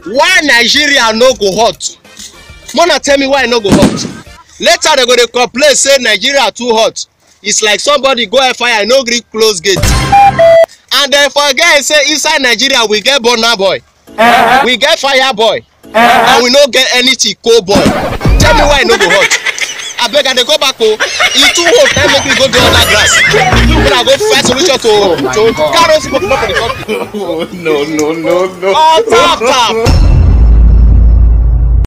why nigeria no go hot mona tell me why e no go hot later dem go dey complain say nigeria too hot it's like somebody go fire no gree close gate and dem forget say inside nigeria we get burna boy we get fire boy and we no get anything cold boy tell me why e no go hot abeg i dey go back o e too hot na make me go do other grass make i go find solution to to carry smoke comot for the country. Oh, no, no, no, no. on tap tap.